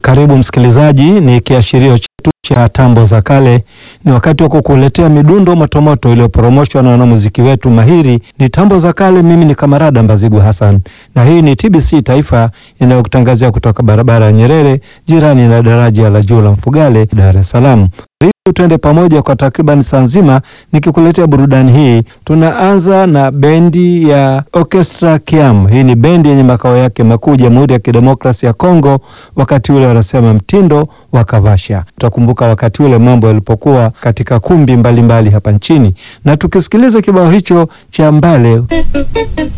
Karibu msikilizaji, ni kiashirio chetu cha tambo za kale. Ni wakati wa kukuletea midundo motomoto iliyoporomoshwa na wanamuziki wetu mahiri. Ni tambo za kale. Mimi ni Kamarada Mbazigu Hassan, na hii ni TBC Taifa inayokutangazia kutoka barabara ya Nyerere, jirani na daraja la juu la Mfugale, Dar es Salaam. Karibu twende pamoja kwa takriban saa nzima nikikuletea burudani hii. Tunaanza na bendi ya Orchestra Kiam. Hii ni bendi yenye makao yake makuu Jamhuri ya Kidemokrasia ya Kongo. Wakati ule wanasema mtindo wa kavasha. Tutakumbuka wakati ule mambo yalipokuwa katika kumbi mbalimbali mbali hapa nchini, na tukisikiliza kibao hicho cha Mbale